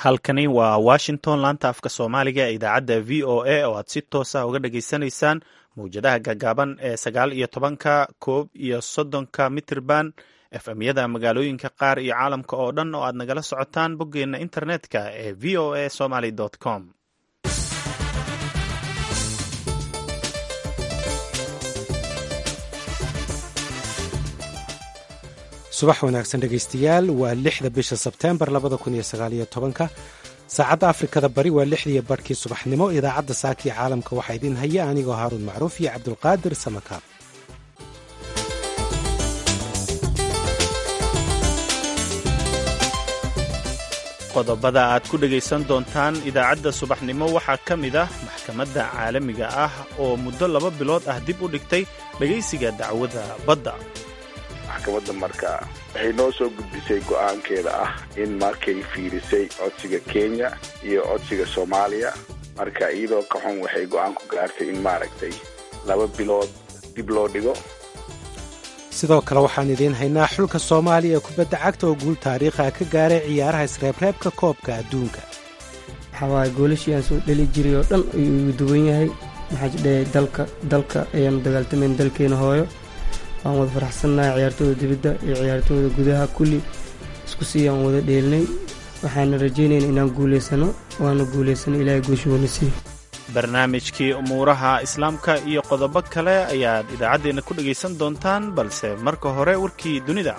halkani waa washington laanta afka soomaaliga ee idaacadda v o a oo aad si toosa uga dhageysanaysaan mawjadaha gaagaaban ee sagaal iyo tobanka koob iyo soddonka mitirban efmyada magaalooyinka qaar iyo caalamka oo dhan oo aad nagala socotaan boggeenna internetka ee v o a somaly com subax wanaagsan dhegaystayaal waa lixda bisha sebteembar labada kun iyo sagaaliyo tobanka saacadda afrikada bari waa lixdiiyo barhkii subaxnimo idaacadda saakii caalamka waxaa idiin haya anigoo haaruun macruuf iyo cabdulqaadir samakaab qodobada aad ku dhegaysan doontaan idaacadda subaxnimo waxaa ka mid ah maxkamadda caalamiga ah oo muddo laba bilood ah dib u dhigtay dhegaysiga dacwadda badda maxkamadda marka waxay noo soo gudbisay go'aankeeda ah in markay fiirisay codsiga kenya iyo codsiga soomaaliya marka iyadoo ka xun waxay go'aan ku gaartay in maaragtay laba bilood dib loo dhigo sidoo kale waxaan idiin haynaa xulka soomaaliya ee kubadda cagta oo guul taariikha ka gaaray ciyaaraha isreebreebka koobka adduunka waxawaaye goolashii aan soo dheli jiray oo dhan ayuu igu duwan yahay maxaa jidhahay dalka dalka ayaanu dagaaltamayn dalkeena hooyo waan wada faraxsannahay ciyaartooda dibadda iyo ciyaartooda gudaha kulli isku sii aan wada dheelnay waxaana rajaynayna inaan guulaysano waana guulaysano ilaahay guusha wana siiyo barnaamijkii umuuraha islaamka iyo qodobo kale ayaad idaacaddeenna ku dhegaysan doontaan balse marka hore warkii dunida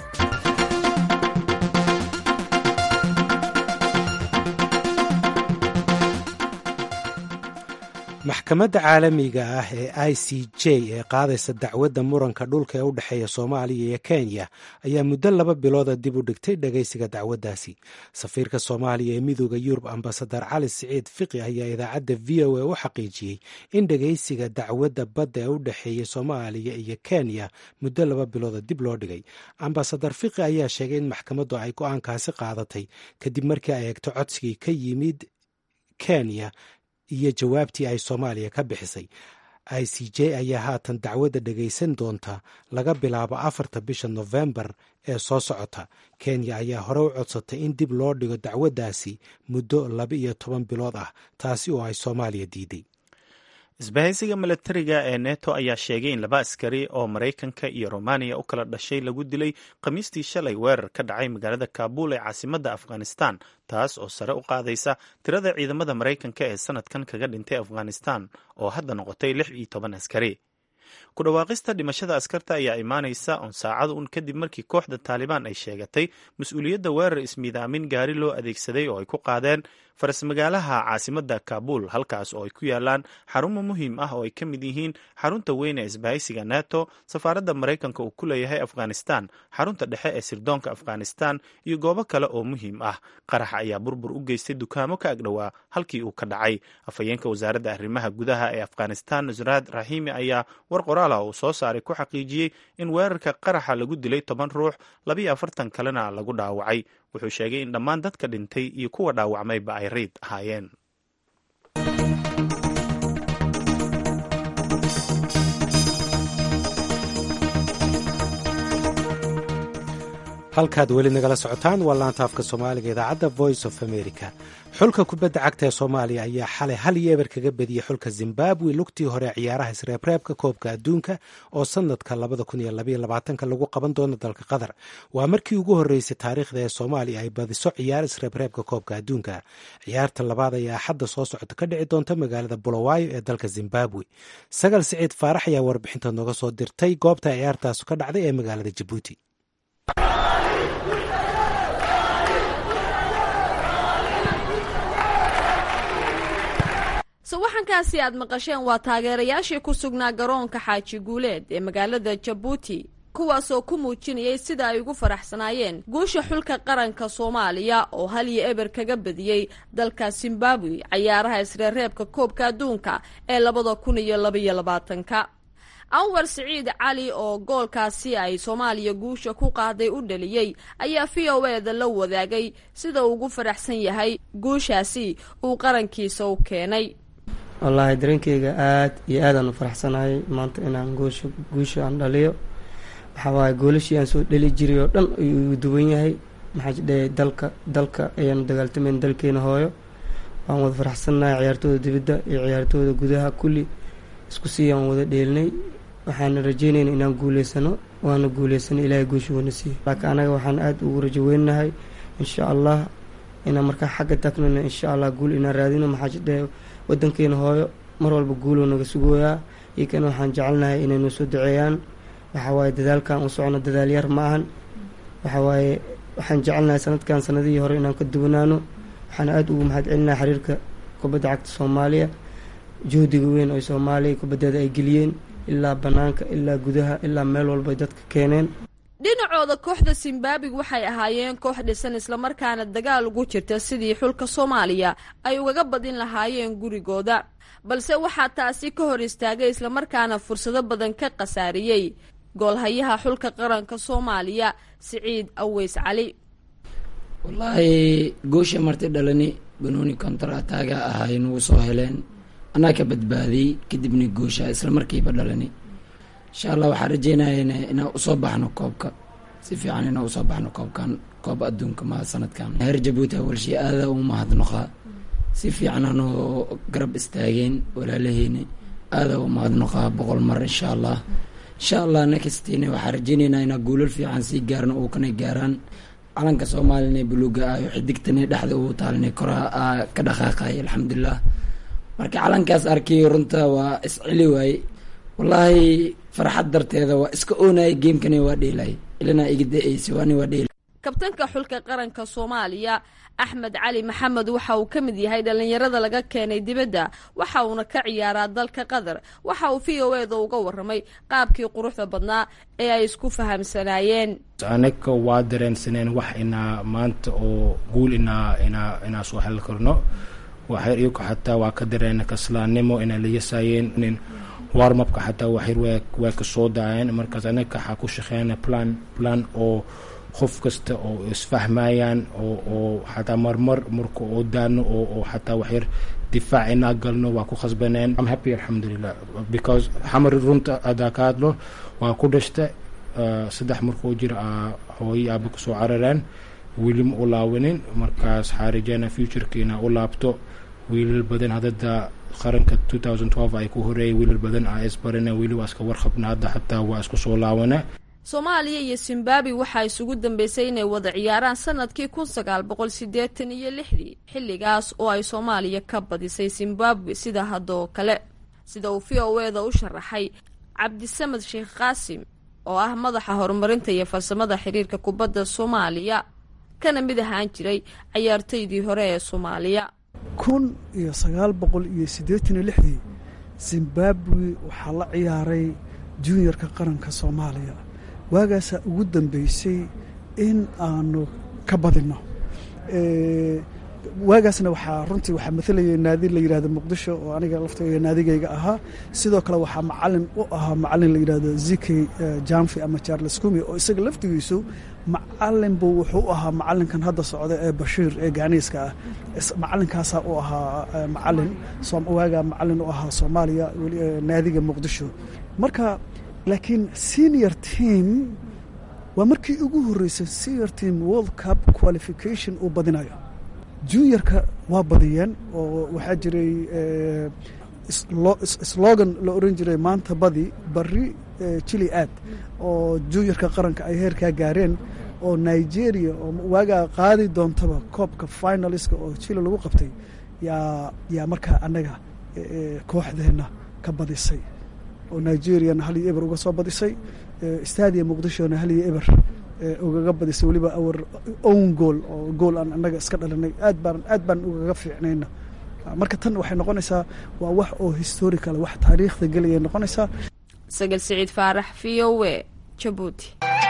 maxkamadda caalamiga ah ee i c j ee qaadaysa dacwadda muranka dhulka ee u dhexeeya soomaaliya iyo kenya ayaa muddo laba bilooda dib u dhigtay dhagaysiga dacwaddaasi safiirka soomaaliya ee midooda yurub ambasadar cali siciid fiqi ayaa idaacadda v o a u xaqiijiyey in dhagaysiga dacwadda badda ee u dhexeeya soomaaliya iyo kenya muddo laba bilooda dib loo dhigay ambasadar fiqi ayaa sheegay in maxkamaddu ay go-aankaasi qaadatay kadib markii ay eegto codsigii ka yimid kenya iyo jawaabtii ay soomaaliya ka bixisay i c j ayaa haatan dacwadda dhagaysan doonta laga bilaabo afarta bisha nofembar ee soo socota kenya ayaa hore u codsatay in dib loo dhigo dacwaddaasi muddo laba iyo toban bilood ah taasi oo ay soomaaliya diiday isbahaysiga milatariga ee neto ayaa sheegay in laba askari oo maraykanka iyo romaniya u kala dhashay lagu dilay khamiistii shalay weerar ka dhacay magaalada kaabul ee caasimadda afghanistan taas oo sare u qaadaysa tirada ciidamada maraykanka ee sanadkan kaga dhintay afghanistan oo hadda noqotay lix iyo toban askari ku dhawaaqista dhimashada askarta ayaa imaanaysa oon saacad un kadib markii kooxda taalibaan ay sheegatay mas-uuliyadda weerar ismiidaamin gaari loo adeegsaday oo ay ku qaadeen farasmagaalaha caasimadda kaabul halkaas oo ay ku yaalaan xarumo muhiim ah oo ay ka mid yihiin xarunta weyn ee isbahaysiga neto safaaradda maraykanka uu ku leeyahay afghanistan xarunta dhexe ee sirdoonka afghanistan iyo goobo kale oo muhiim ah qaraxa ayaa burbur u geystay dukaamo ka agdhowaa halkii uu ka dhacay afhayeenka wasaaradda arrimaha gudaha ee afghanistan nusraad raxiimi ayaa war qoraala uu soo saaray ku xaqiijiyey in weerarka qaraxa lagu dilay toban ruux labiyo afartan kalena lagu dhaawacay wuxuu sheegay in dhammaan dadka dhintay iyo kuwa dhaawacmayba ay riid ahaayeen halkaad weli nagala socotaan waa laanta afka soomaaliga idaacadda voice of america xulka kubadda cagta ee soomaaliya ayaa xalay hal iyo eber kaga badiyey xulka zimbabwe lugtii hore ciyaaraha isreebreebka koobka adduunka oo sanadka lagu qaban doono dalka qatar waa markii ugu horreysay taariikhda ee soomaaliya ay badiso ciyaar isreebreebka koobka adduunka ciyaarta labaad ayaa axadda soo socota ka dhici doonta magaalada bulawayo ee dalka zimbabwe sagal siciid faarax ayaa warbixinta nooga soo dirtay goobta ciyaartaasu ka dhacday ee magaalada jabuuti sawaxankaasi aad maqasheen waa taageerayaashii ku sugnaa garoonka xaaji guuleed ee magaalada jabuuti kuwaasoo ku muujinayay sida ay ugu faraxsanaayeen guusha xulka qaranka soomaaliya oo hal iyo eber kaga badiyey dalka zimbabwe cayaaraha isreereebka koobka adduunka ee labada kun iyo labaiyo labaatanka anwar siciid cali oo goolkaasi ay soomaaliya guusha ku qaaday u dhaliyey ayaa v o eda la wadaagay sida uu ugu faraxsan yahay guushaasi uu qarankiisa u keenay wallaahi dareenkeyga aad iyo aadaan u faraxsanahay maanta inaan guusha guusha aan dhaliyo waxaa waaye goolashii aan soo dheli jiray oo dhan ayuu igu duwan yahay maxaa jidhe dalka dalka ayaanu dagaaltamayn dalkeena hooyo waan wada faraxsannahay ciyaartooda dibadda iyo ciyaartooda gudaha kulli isku sii aan wada dheelnay waxaana rajeynayna inaan guuleysano waana guuleysanay ilaahay guusha wana siiyo laakiin anaga waxaan aada ugu rajo weynahay insha allah inaan markaa xagga tagnana insha allah guul inaan raadino maxaa jidhe wadankeena hooyo mar walba guuloo naga sugooyaa iyokana waxaan jecelnahay inay noo soo duceeyaan waxa waaye dadaalkan u socno dadaal yar ma ahan waxa waaye waxaan jecelnahay sanadkan sanadihii hore inaan ka duwanaano waxaan aada ugu mahad celinahay xiriirka kubadda cagta soomaaliya juhdiga weyn oo soomaaliya kubaddeeda ay geliyeen ilaa bannaanka ilaa gudaha ilaa meel walba ay dadka keeneen dhinacooda kooxda zimbabwe waxay ahaayeen koox dhisan islamarkaana dagaal ugu jirta sidii xulka soomaaliya ay ugaga badin lahaayeen gurigooda balse waxaa taasi ka hor istaagay islamarkaana fursado badan ka khasaariyey goolhayaha xulka qaranka soomaaliya siciid aweys cali wallaahi goosha marti dhalani banooni kontar ataaga ahay nagu soo heleen anaa ka badbaadiyey kadibna goosha isla markiiba dhalani insha allah waxaan rajeynayana inaan usoo baxno koobka si fiican inaan usoo baxno koobkan koob adduunka ma sanadkan heer jabuuti awalshii aada u mahadnoqaa si fiican anoo garab istaageen walaalaheyna aada u mahadnoqaa boqol mar insha allah insha allah nextina waxaan rajeyneynaa inaa guulal fiican sii gaarno oo kana gaaraan calanka soomaalina buluuga ayo xidigtana dhexda uu taalina koraa ka dhaqaaqay alxamdulilah marka calankaas arkay runta waa isceli waaye wallaahi farxad darteeda waa iska oonaya geemkana waa dheelay ilana iga da-eysa waani waa dheelay kabtanka xulka qaranka soomaaliya axmed cali maxamed waxa uu ka mid yahay dhallinyarada laga keenay dibadda waxa uuna ka ciyaaraa dalka qatar waxa uu v o eda uga warramay qaabkii quruxda badnaa ee ay isku fahamsanaayeen anaga waa dareensaneen wax inaa maanta oo guul inaa inaa inaa soo heli karno waxyar iyagu xataa waa ka dareena kaslaannimo inay la yasaayeen warmabka xataa waxyar waa waa ka soo daayeen markaas anaga waxaa ku shaqeynaa plan plan oo qof kasta oo isfahmayaan oo oo xataa marmar marka oo daano oo oo xataa waxyar difaac inaa galno waa ku khasbaneen am happy alxamdulilah because xamar runta adaa ka hadlo waa ku dhashta saddex markuu jira hooyo aaba kusoo carareen weli ma u laawanin markaas waxaa rajeynaa futureka inaa u laabto wiilal badan hadada qaranka two thousand twelve ay ku horeeyay wiilal badan aa isbarana weli waa iska warqabna hadda xataa waa isku soo laawana soomaaliya iyo zimbabwe waxaa isugu dambeysay inay wada ciyaaraan sanadkii kun sagaal boqol siddeetan iyo lixdii xilligaas oo ay soomaaliya ka badisay zimbabwe sida haddoo kale sida uu v o eda u sharaxay cabdisamed sheekh qaasim oo ah madaxa horumarinta iyo farsamada xiriirka kubadda soomaaliya kana mid ahaan jiray cayaartaydii hore ee soomaaliya kun iyo sagaal boqol iyo siddeetan iyo lixdii zimbabwe waxaa la ciyaaray juniorka qaranka soomaaliya waagaasaa ugu dambeysay in aanu ka badinno waagaasna waxaa runtii waxaa maalayay naadi la yidhahdo muqdisho oo aniga laftayga naadigayga ahaa sidoo kale waxaa macalin u ahaa macalin la yidhahdo zikey jamfi ama charles kumi oo isaga laftigiisu macalin buu wuxuu u ahaa macalinkan hadda socda ee bashiir ee gaaniiska ah macalinkaasaa u ahaa macalin waagaa macalin u ahaa soomaaliya naadiga muqdisho marka laakiin senior team waa markii ugu horreysay senior team world cup qualification uu badinayo juniorka waa badiyeen oo waxaa jiray slogan la oran jiray maanta badi bari jili aad oo juniorka qaranka ay heerkaa gaareen oo nigeria oo waagaa qaadi doontaba koobka finaliska oo jili lagu qabtay yaa yaa markaa annaga kooxdeenna ka badisay oo nigeriana hal iyo eber uga soo badisay stadia muqdishona hal iyo eber ugaga badisay weliba awar own gool oo gool aan annaga iska dhalinay aad baan aad baan ugaga fiicnayna marka tan waxay noqonaysaa waa wax oo historical wax taariikhda gelaya noqonaysaa sagal siciid faarax v o w jabuuti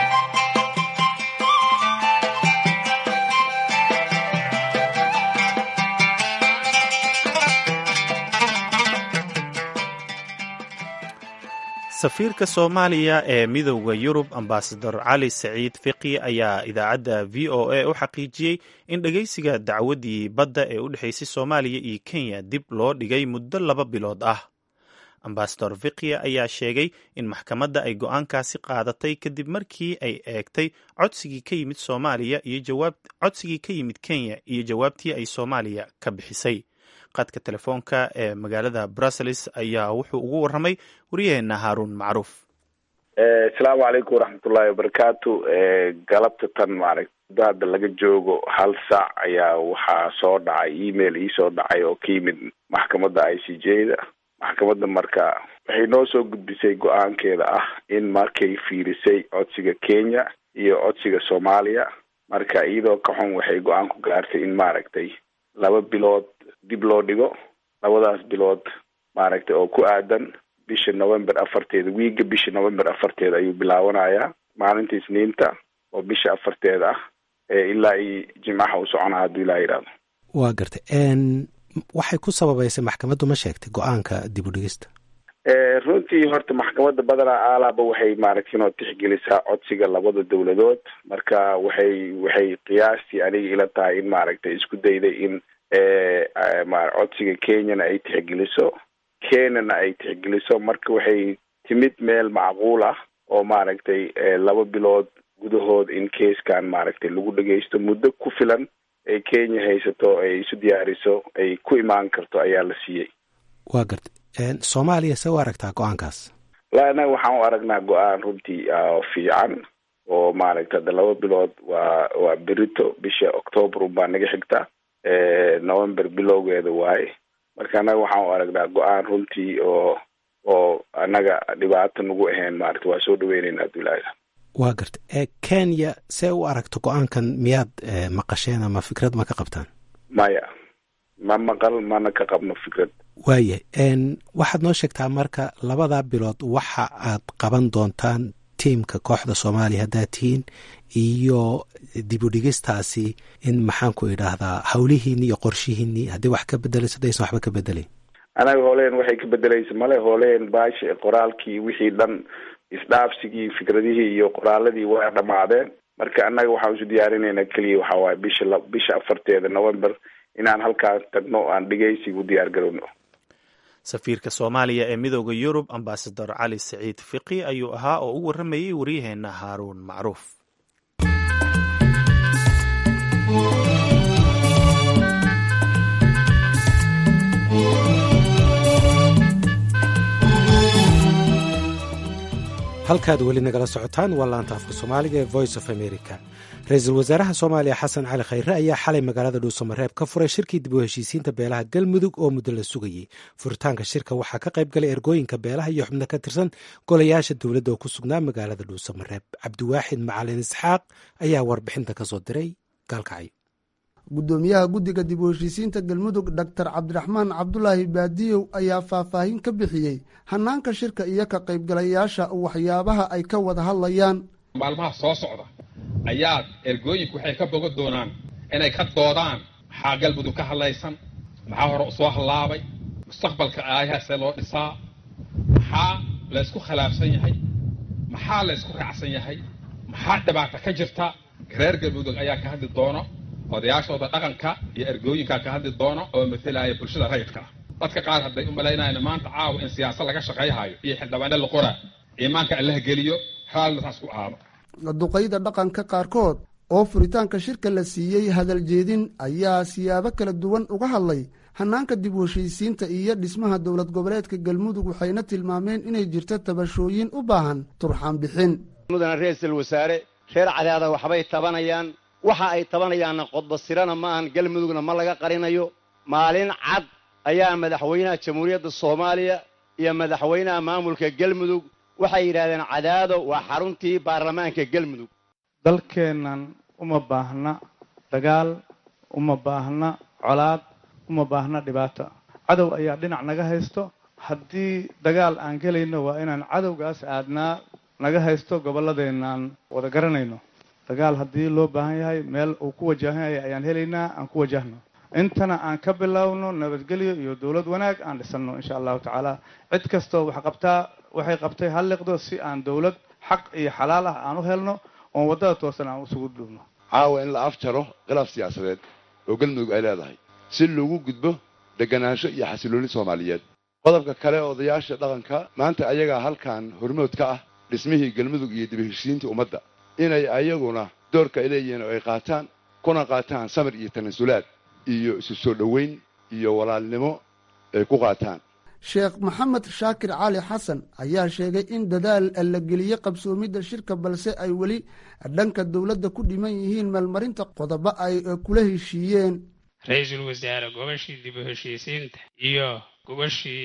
safiirka soomaaliya ee midowda yurub ambasador cali saciid fiqi ayaa idaacadda v o a u xaqiijiyey in dhegeysiga dacwaddii badda ee u dhexeysay soomaaliya iyo kenya dib loo dhigay muddo laba bilood ah ambasador vikia ayaa sheegay in maxkamadda ay go-aankaasi qaadatay kadib markii ay eegtay codsigii ka yimid soomaaliya iyo jawaab codsigii ka yimid kenya iyo jawaabtii ay soomaaliya ka bixisay qadka telefoonka ee magaalada brussels ayaa wuxuu ugu warramay waryaheena haaruun macruuf asalaamu calaykum waraxmatullaahi wabarakaatu galabta tan maaragt muddo hadda laga joogo hal saac ayaa waxaa soo dhacay email iisoo dhacay oo ka yimid maxkamadda i c j da maxkamadda marka waxay noo soo gudbisay go-aankeeda ah in markay fiirisay codsiga kenya iyo codsiga soomaaliya marka iyadoo ka xun waxay go-aan ku gaartay in maaragtay laba bilood dib loo dhigo labadaas bilood maaragtay oo ku aadan bisha november afarteeda wiiga bisha november afarteeda ayuu bilaabanayaa maalinta isniinta oo bisha afarteeda ah ilaa iyo jimcaha u soconaa hadduu ilaa yidhahdo waa gartay waxay ku sababaysay maxkamaddu ma sheegtay go-aanka dib u dhigista runtii horta maxkamadda badanaa aalaaba waxay maaragtay inoo tixgelisaa codsiga labada dowladood marka waxay waxay qiyaastii aniga ila tahay in maaragtay isku dayday in codsiga kenyana ay tixgeliso kenyana ay tixgeliso marka waxay timid meel macquul ah oo maaragtay laba bilood gudahood in keiskan maaragtay lagu dhageysto muddo ku filan ay kenya haysato ay isu diyaariso ay ku imaan karto ayaa la siiyey waa gartay soomaaliya se u aragtaa go-aankaas la innaga waxaan u aragnaa go-aan runtii fiican oo maaragtay hadda laba bilood waa waa berito bisha octoobar unbaa naga xigta november bilowgeeda waaye marka annaga waxaan u aragnaa go-aan runtii oo oo annaga dhibaato nagu ahayn maaragta waa soo dhaweyneyna hadduu ilaahay waa gartay kenya see u aragto go-aankan miyaad maqasheen ama fikrad ma ka qabtaan maya ma maqal mana ka qabno fikrad waayahay waxaad noo sheegtaa marka labada bilood waxa aad qaban doontaan tiimka kooxda soomaaliya haddaad tihiin iyo dib u dhigistaasi in maxaan ku idhaahdaa hawlihiini iyo qorshihiini haddii wax ka bedelayso hadaysan waxba ka bedelayn anaga hooleen waxay ka bedelaysa male hooleen baashi qoraalkii wixii dhan isdhaafsigii fikradihii iyo qoraaladii waa dhamaadeen marka annaga waxaan isu diyaarinaynaa keliya waxaa waaye bisha la bisha afarteeda november inaan halkaas tagno o aan dhegeysiga u diyaar garowno safiirka soomaaliya ee midooda yurub ambasador cali saciid fiqi ayuu ahaa oo u warramayey waryaheena haaruun macruuf halkaad weli nagala socotaan waa laanta afka soomaaliga ee voice of america ra-iisul wasaaraha soomaaliya xasan cali khayre ayaa xalay magaalada dhuusamareeb ka furay shirkii dib u heshiisiinta beelaha galmudug oo muddo la sugayey furitaanka shirka waxaa ka qayb galay ergooyinka beelaha iyo xubno ka tirsan golayaasha dowladda oo ku sugnaa magaalada dhuusamareeb cabdiwaaxid macalin isxaaq ayaa warbixinta ka soo diray gaalkacyo guddoomiyaha guddiga dib u heshiisiinta galmudug doctor cabdiraxmaan cabdulaahi baadiyow ayaa faahfaahin ka bixiyey hanaanka shirka iyo ka qaybgalayaasha waxyaabaha ay ka wada hadlayaan maalmaha soo socda ayaa ergooyinku waxay ka bogan doonaan inay ka doodaan maxaa galmudug ka hadlaysan maxaa hore usoo hallaabay mustaqbalka aayahaasee loo dhisaa maxaa laysku khilaafsan yahay maxaa laysku raacsan yahay maxaa dhibaata ka jirta reer galmudug ayaa ka hadli doono odayaashooda dhaqanka iyo ergooyinkaa ka hadli doono oo matalaya bulshada rayidka dadka qaar hadday u malaynayaan maanta caawa in siyaasad laga shaqayhayo iyo xildhibaane la qora iimaanka allaha geliyo raallina saas ku aado duqayda dhaqanka qaarkood oo furitaanka shirka la siiyey hadal jeedin ayaa siyaabo kala duwan uga hadlay hanaanka dib u heshiisiinta iyo dhismaha dowlad goboleedka galmudug waxayna tilmaameen inay jirto tabashooyin u baahan turxaan bixin mudana ra-iisul wasaare reer cadaada waxbay tabanayaan waxa ay tabanayaanna qodbasirana ma ahan galmudugna ma laga qarinayo maalin cad ayaa madaxweynaha jamhuuriyadda soomaaliya iyo madaxweynaha maamulka galmudug waxay yidhahdeen cadaado waa xaruntii baarlamaanka galmudug dalkeennan uma baahna dagaal uma baahna colaad uma baahna dhibaato cadow ayaa dhinac naga haysto haddii dagaal aan gelayno waa inaan cadowgaas aadnaa naga haysto gobolladeennaaan wada garanayno dagaal haddii loo baahan yahay meel uu ku wajahan yahay ayaan helaynaa aan ku wajahno intana aan ka bilowno nabadgelyo iyo dowlad wanaag aan dhisanno insha allahu tacaala cid kastoo wax qabtaa waxay qabtay halliqdo si aan dowlad xaq iyo xalaal ah aan u helno oon waddada toosan aan usugu dhuubno caawa in la afjaro khilaaf siyaasadeed oo galmudug ay leedahay si loogu gudbo deganaansho iyo xasilooni soomaaliyeed qodobka kale odayaasha dhaqanka maanta ayagaa halkan hormood ka ah dhismihii galmudug iyo dib heshiisiintii ummadda inay ayaguna doorka ay leeyihiin oo ay qaataan kuna qaataan samir iyo tanasulaad iyo isu soo dhoweyn iyo walaalnimo ay ku qaataan sheekh maxamed shaakir cali xasan ayaa sheegay in dadaal la geliyey qabsoomidda shirka balse ay weli dhanka dowladda ku dhiman yihiin meelmarinta qodobo ay kula heshiiyeen ra-iisul wasaare gobashii dib u heshiisiinta iyo gobashii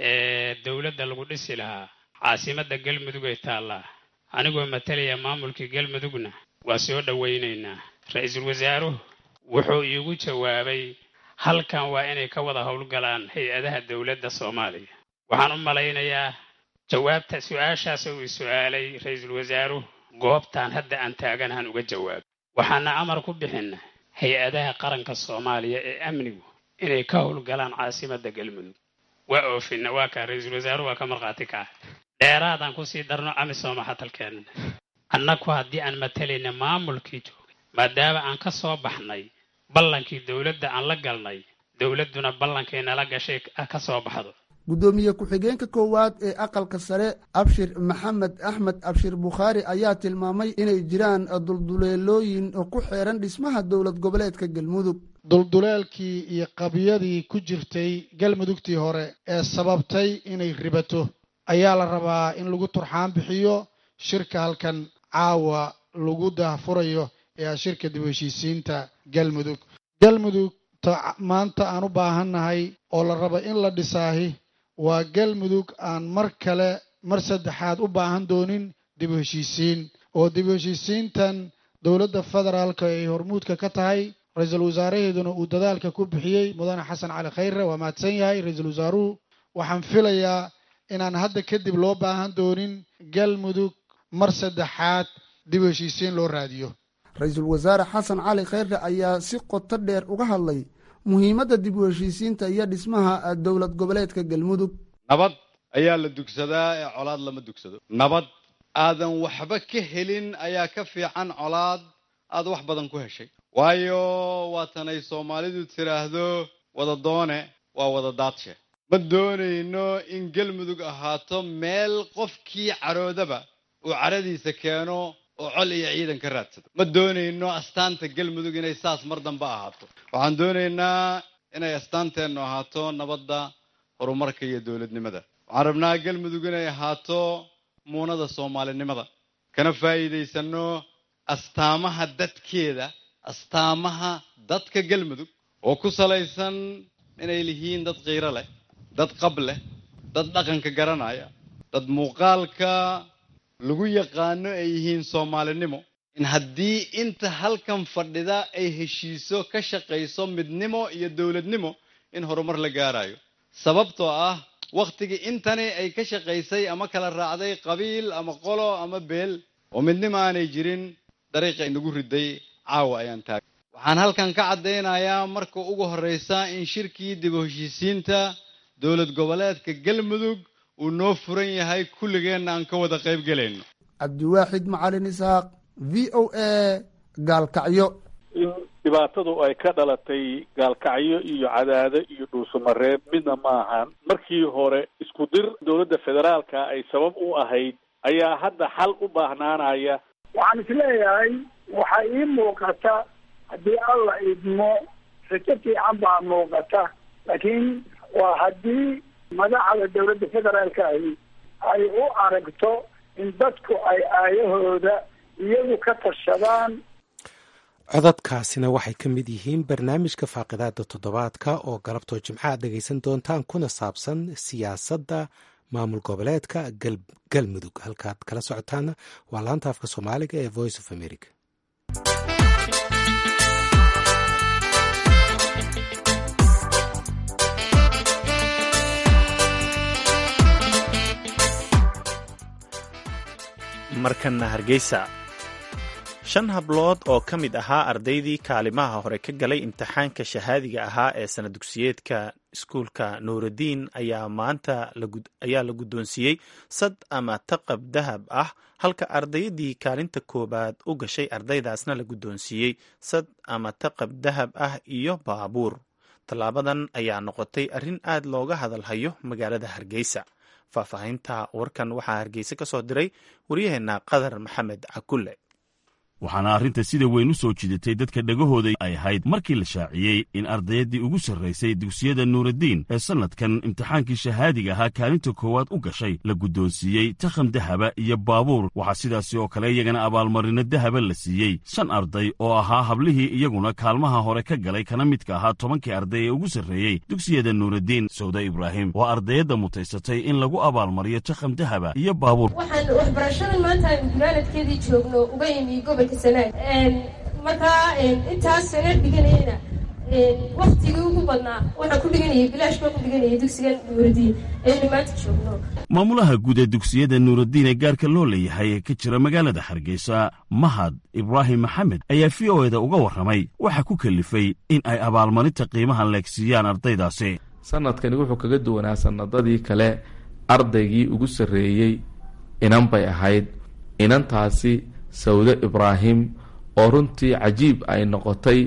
dowladda lagu dhisi lahaa caasimadda galmudug ay taallaa anigoo matalaya maamulkii galmudugna waa soo dhowaynaynaa ra-iisul wasaaruhu wuxuu iigu jawaabay halkan waa inay ka wada howlgalaan hay-adaha dowladda soomaaliya waxaan u malaynayaa jawaabta su-aashaas uu su-aalay ra-iisul wasaaruhu goobtaan hadda aan taaganahan uga jawaabay waxaana amar ku bixina hay-adaha qaranka soomaaliya ee amnigu inay ka howlgalaan caasimadda galmudug waa oofina waa kaa ra-iisul wasaaruhu waa ka markhaati kaca dheeraadaan kusii darno amisooma hatalkeenna annagu haddii aan matalayna maamulkii joogay maadaama aan ka soo baxnay ballankii dowladda aan la galnay dowladduna ballankay nala gashay ka soo baxdo guddoomiye ku-xigeenka koowaad ee aqalka sare abshir maxamed axmed abshir bukhaari ayaa tilmaamay inay jiraan dulduleelooyin ku xeeran dhismaha dowlad goboleedka galmudug dulduleelkii iyo qabiyadii ku jirtay galmudugtii hore ee sababtay inay ribato ayaa la rabaa in lagu turxaan bixiyo shirka halkan caawa lagu daahfurayo ee ah shirka dib u heshiisiinta galmudug galmudug ta maanta aan u baahannahay oo la rabo in la dhisaahi waa galmudug aan mar kale mar saddexaad u baahan doonin dib u heshiisiin oo dib u heshiisiintan dowladda federaalka ay hormuudka ka tahay ra-iisul wasaaraheeduna uu dadaalka ku bixiyey mudane xasan cali khayre waa mahadsan yahay ra-iisul wasaaruhu waxaan filayaa inaan hadda kadib loo baahan doonin galmudug mar saddexaad dib u heshiisiin loo raadiyo ra-iisul wasaare xasan cali khayre ayaa si qoto dheer uga hadlay muhiimadda dib u heshiisiinta iyo dhismaha dowlad goboleedka galmudug nabad ayaa la dugsadaa ee colaad lama dugsado nabad aadan waxba ka helin ayaa ka fiican colaad aad wax badan ku heshay waayo waatanay soomaalidu tidhaahdo wada doone waa wada daadshe ma doonayno in galmudug ahaato meel qofkii caroodaba uu caradiisa keeno oo col iyo ciidan ka raadsado ma doonayno astaanta galmudug inay saas mar dambe ahaato waxaan doonaynaa inay astaanteennu ahaato nabadda horumarka iyo dowladnimada waxaan rabnaa galmudug inay ahaato muunada soomaalinimada kana faa'iidaysanno astaamaha dadkeeda astaamaha dadka galmudug oo ku salaysan inay lihiin dad qiiro leh dad qab leh dad dhaqanka garanaya dad muuqaalka lagu yaqaano ay yihiin soomaalinimo in haddii inta halkan fadhida ay heshiiso ka shaqayso midnimo iyo dowladnimo in horumar la gaarayo sababtoo ah wakhtigii intani ay ka shaqaysay ama kala raacday qabiil ama qolo ama beel oo midnimo aanay jirin dariiqa inagu riday caawa ayaan taagay waxaan halkan ka caddaynayaa marka ugu horraysa in shirkii dib u heshiisiinta dowlad goboleedka galmudug uu noo furan yahay kulligeenna aan ka wada qayb gelayno cabdiwaaxid macalin isxaaq v o a gaalkacyo in dhibaatadu ay ka dhalatay gaalkacyo iyo cadaado iyo dhuusamareeb midna ma ahan markii hore isku dir dowladda federaalka ay sabab u ahayd ayaa hadda xal u baahnaanaya waxaan isleeyahay waxaa ii muuqata haddii alla idmo rajo fiican baa muuqata laakiin waa haddii madaxda dowladda federaalka ahi ay u aragto in dadku ay aayahooda iyagu ka tashadaan codadkaasina waxay ka mid yihiin barnaamijka faaqidaada toddobaadka oo galabtoo jimcaha dhegaysan doontaan kuna saabsan siyaasadda maamul goboleedka galmudug halkaad kala socotaana waa laanta afka soomaaliga ee voice of america markana hargeysa shan hablood oo ka mid ahaa ardaydii kaalimaha hore ka galay imtixaanka shahaadiga ahaa ee sana dugsiyeedka iskuulka nuuraddiin ayaa maanta ayaa la guddoonsiiyey sad ama taqab dahab ah halka ardaydii kaalinta koowaad u gashay ardaydaasna la guddoonsiiyey sad ama taqab dahab ah iyo baabuur tallaabadan ayaa noqotay arrin aad looga hadalhayo magaalada hargeysa faahfaahinta warkan waxaa hargeysa ka soo diray waryaheena qadar maxamed cakulle waxaana arrinta sida weyn u soo jidatay dadka dhegahooda ay ahayd markii la shaaciyey in ardayaddii ugu sarraysay dugsiyada nuuraddiin ee sannadkan imtixaankii shahaadiga ahaa kaalinta koowaad u gashay la guddoonsiiyey takham dahaba iyo baabuur waxaa sidaasi oo kale iyagana abaalmarino dahaba la siiyey shan arday oo ahaa hablihii iyaguna kaalmaha hore ka galay kana midka ahaa tobankii arday ee ugu sarreeyey dugsiyada nuuraddiin sawda ibraahim waa ardayadda mutaysatay in lagu abaalmariyo takham dahaba iyo baabuur waxaan waxbarashadan maanta aynu gunaanadkeedii joogno uga imi gobolka sanaag markaa intaas sana dhiganayana waktigii ugu badnaa waxaan ku dhiganayay bilaash baan ku dhiganayay dugsigan nuuradiin aynu maanta joogno maamulaha guud ee dugsiyada nuuraddiin ee gaarka loo leeyahay ee ka jira magaalada hargeysa mahad ibraahim maxamed ayaa v o eda uga warramay waxa ku kalifay in ay abaalmarinta qiimahan leegsiiyaan ardaydaasi sanadkani wuxuu kaga duwanaa sanadadii kale ardaygii ugu sarreeyey inan bay ahayd inantaasi sawde ibraahim oo runtii cajiib ay noqotay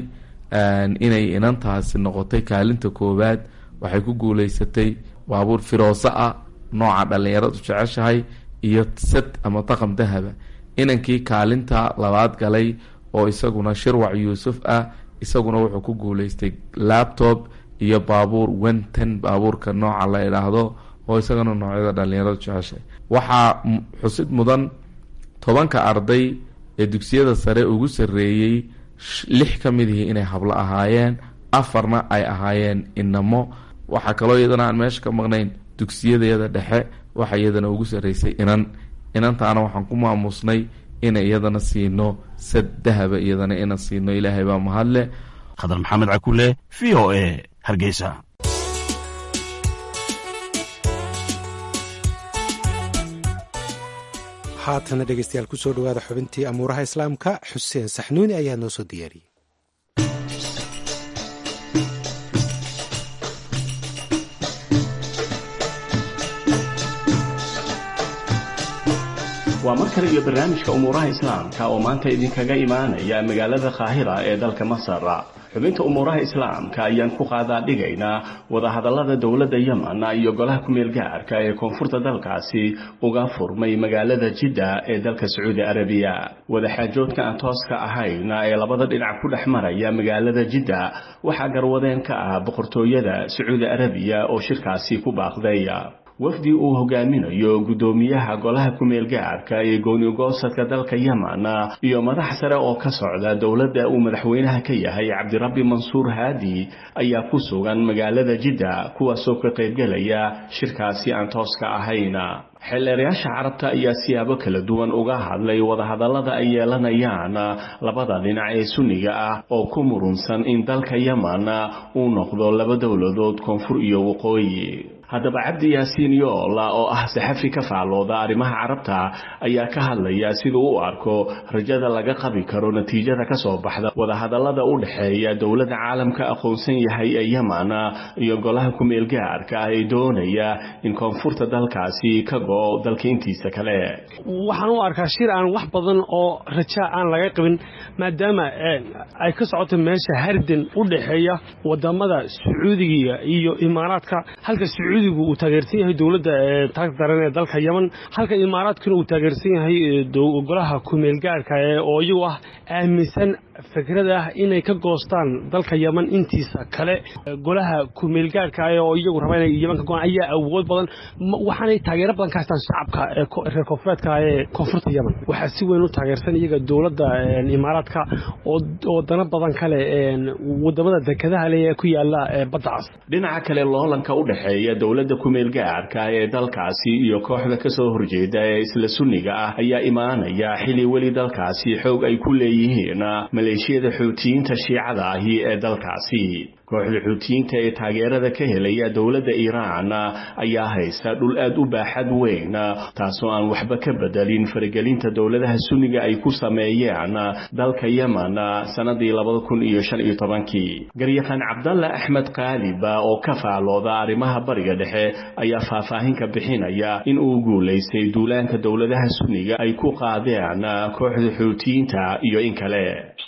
inay inantaasi noqotay kaalinta koowaad waxay ku guuleysatay baabuur firooso ah nooca dhallinyaradu jeceshahay iyo sad ama taqam dahaba inankii kaalinta labaad galay oo isaguna shirwac yuusuf ah isaguna wuxuu ku guuleystay labtob iyo baabuur wenten baabuurka nooca la idhaahdo oo isagana noocyada dhallinyaradu jeceshahay waxaa xusid mudan tobanka arday ee dugsiyada sare ugu sarreeyey lix ka mid ihi inay hablo ahaayeen afarna ay ahaayeen inamo waxaa kaloo iyadana aan meesha ka maqnayn dugsiyadayada dhexe waxa iyadana ugu sarreysay inan inantaana waxaan ku maamusnay ina iyadana siino sad dahaba iyadana ina siino ilaahay baa mahadle khadar maxamed cakule v o a hargeysa haatana dhegeystayaal kusoo dhawaada xubintii amuuraha islaamka xuseen saxnuuni ayaa noo soo diyaariyey waa mar kale iyo barnaamijka umuuraha islaamka oo maanta idinkaga imaanaya magaalada qaahira ee dalka masar xubinta umuuraha islaamka ayaan ku qaadaa dhigaynaa wadahadallada dowladda yemen iyo golaha kumeel gaarka ee koonfurta dalkaasi uga furmay magaalada jidda ee dalka sacuudi arabiya wadaxaajoodka aan tooska ahayn ee labada dhinac ku dhex maraya magaalada jidda waxaa garwadeen ka ah boqortooyada sacuudi arabiya oo shirkaasi ku baaqday wafdi uu hogaaminayo guddoomiyaha golaha kumeel gaarka ee goonigoosadka dalka yemen iyo madax sare oo ka socda dowladda uu madaxweynaha ka yahay cabdirabbi mansuur haadi ayaa ku sugan magaalada jidda kuwaasoo ka qaybgelaya shirkaasi aan tooska ahayn xeelleerayaasha carabta ayaa siyaabo kala duwan uga hadlay wadahadallada ay yeelanayaan labada dhinac ee sunniga ah oo ku murunsan in dalka yemen uu noqdo laba dowladood koonfur iyo waqooyi haddaba cabdi yaasiin yoola oo ah saxafi ka faallooda arrimaha carabta ayaa ka hadlaya siduu u arko rajada laga qabi karo natiijada ka soo baxda wadahadallada u dhexeeya dowladda caalamka aqoonsan yahay ee yemen iyo golaha kumeel gaarka ah ee doonaya in koonfurta dalkaasi ka go dalka intiisa kale waxaan u arkaa shir aan wax badan oo raja aan laga qabin maadaama ay ka socoto meesha hardan u dhexeeya wadamada sacuudiga iyo imaaraadka halka sacuudigu uu taageersan yahay dowladda taagta daran ee dalka yemen halka imaaraadkuna uu taageersan yahay golaha kumeel gaarka oo iyagu ah aaminsan fikrada ah inay ka goostaan dalka yemen intiisa kale golaha kumeel gaarka oo iyagu raba inay yemen ka goaan ayaa awood badan waxaanay taageero badan ka haystaan shacabka reer koonfureedka ee koonfurta yemen waxaa si weyn u taageersan iyaga dowladda imaaraadka oo dana badan kale wadamada dekedaha leh ee ku yaala badda cas dhinaca kale loolanka u dhexeeya dowladda kumeel gaarka ee dalkaasi iyo kooxda kasoo horjeeda ee isla sunniga ah ayaa imaanaya xili weli dalkaasi xoog ay ku leeyihiin maleeshiyada xuutiyiinta shiicada ahi ee dalkaasi kooxda xuutiyiinta ee taageerada ka helaya dowladda iiraan ayaa haysta dhul aad u baaxad weyn taasoo aan waxba ka bedelin faragelinta dowladaha sunniga ay ku sameeyeen dalka yemen sanadii labada kun iyo shan iyo tobankii garyaqaan cabdalle axmed qaaliba oo ka faalooda arrimaha bariga dhexe ayaa faahfaahin ka bixinaya in uu guulaystay duulaanka dowladaha sunniga ay ku qaadeen kooxda xuutiyiinta iyo in kale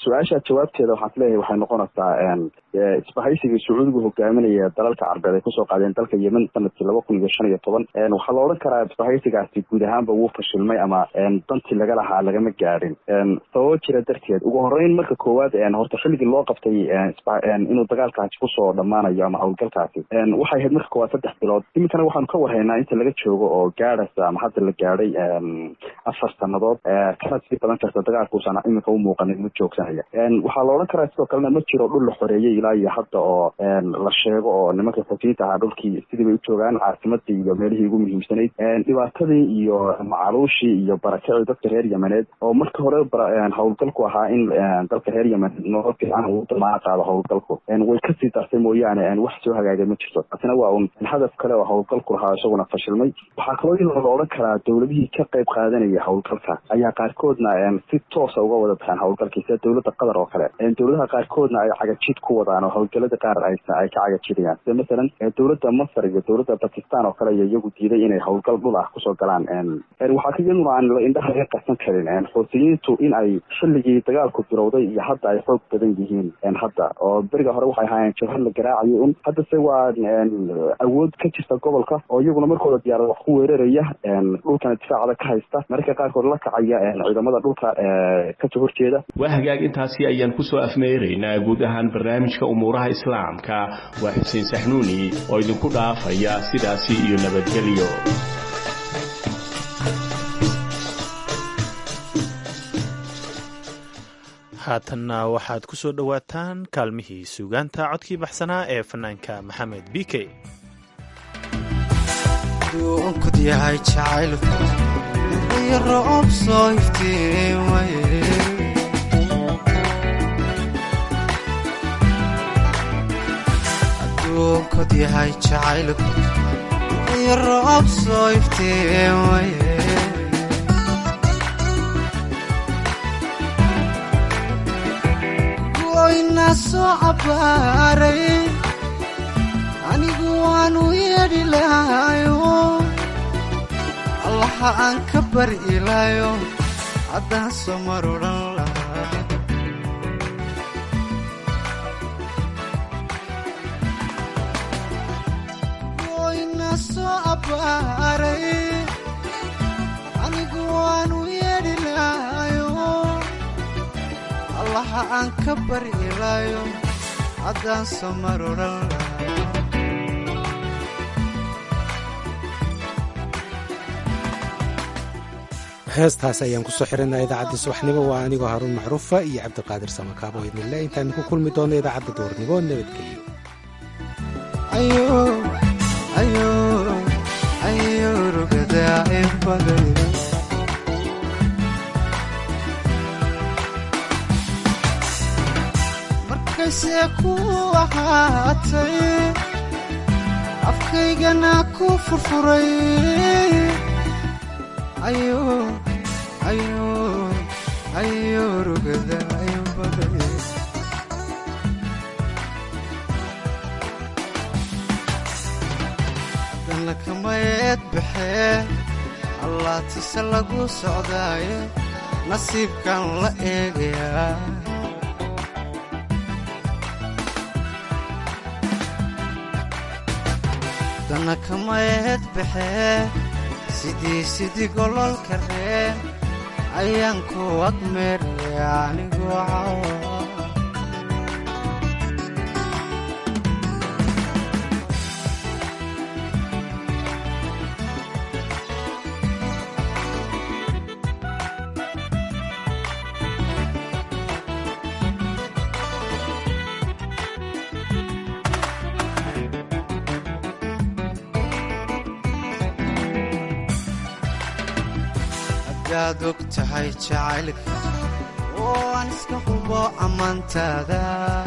su-aasha jawaabteeda waxaan isleeyahay waxay noqonaysaa isbahaysiga sacuudigu hogaaminaya dalalka carbeed ay kusoo qaadeen dalka yemen sanadkii laba kun iyo shan iyo toban waxaa la odhan karaa isbahaysigaasi guud ahaanba wuu fashilmay ama dantii laga lahaa lagama gaadhin sababo jira darteed ugu horeyn marka koowaad horta xilligii loo qabtay inuu dagaalkaasi kusoo dhammaanayo ama howlgalkaasi waxay ahayd marka koowaad saddex bilood iminkana waxaanu ka warhaynaa inta laga joogo oo gaadhaysa ama hadda la gaadhay afar sanadood kana sii badan karta dagaalkuusan iminka u muuqanin mid joogsanaya waxaa la odhan karaa sidoo kalena ma jiro dhul la xoreeyey ilaa iyo hadda oo la sheego oo nimanka xojiinta ahaa dhulkii sidii bay u joogaan caasimadii iyo meelihii ugu muhiimsanayd dhibaatadii iyo macaluushii iyo barakacii dadka reer yemeneed oo marka hore howlgalku ahaa in dalka reer yemen nolol fiican uu damaa qaado howlgalku way kasii dartay mooyaane wax soo hagaagay ma jirto taasina waa un hadaf kale oo howlgalku lahaa isaguna fashilmay waxaa kaloo in la odhan karaa dowladihii ka qayb qaadanaya howlgalka ayaa qaarkoodna si toosa uga wada baxeen howlgalkii sida dowladda qatar oo kale dowladaha qaarkoodna ay cagajid ku wadaan oo howlgalada qaar ay ka cagajidayaan sida masalan dowladda masar iyo dowladda bakistan oo kale iyo iyagu diiday inay howlgal dhul ah kusoo galaan waxaa ka iyaduna aan indhaha laga qarsan karin xoutiyiintu in ay xilligii dagaalku bilowday iyo hadda ay xoog badan yihiin hadda oo beriga hore waxay ahaayeen jabhad la garaacayay un haddase waa awood ka jirta gobolka oo iyaguna markooda diyaarad wax ku weeraraya dhulkana difaacada ka haysta mararka qaarkood la kacaya ciidamada dhulka kasoo horjeeda waa hagaag intaasi ayaan kusoo afmeeraynaa guud ahaan barnaamijka umuuraha islaamka waa xuseen saxnuuni oo idinku dhaafaya sidaasi iyo nabadgelyo haatanna waxaad ku soo dhowaataan kaalmihii suugaanta codkii baxsanaa ee fanaanka maxamed b k duunkod yahay jacaylku iyo roob soo iftiimaye aduunkod yahay jacaylku iyo roob soo iftiimaye goyna soo cabbaaray anigu waanu yeedhi lahayo allaha aan ka bari ilaayo haddaan soo mar odhan lahaa goyna soo abbaaray anigu waanu yeedhi lahayo allaha aan ka bari ilaayo haddaan soo mar odhan lahaa heestaas ayaan kusoo xirinaa idaacadda subaxnimo waa anigoo haruun macruufa iyo cabdiqaadir samakaabo idinle intaanu ku kulmi doonno idaacadda duurnimo nabadgelyo markaysee ku ahaatay afkaygana ku furfuray haddana kamayeed baxee allaatise lagu socdaaye nasiibkan la eegayaa haddana kamayeed baxee sidii sidii gololka reen ayaan ku agmeeraya anigoo cawa hadaad og tahay jacaylka oo aan iska hubo ammaantaada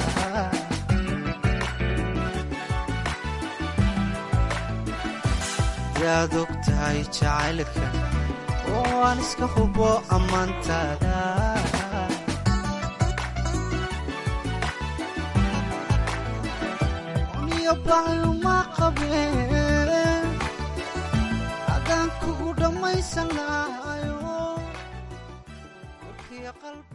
hadaad og tahay jacaylka oo aan iska hubo ammaantaada niyo baayuma qabeen adaan kugu dhammaysan lahayo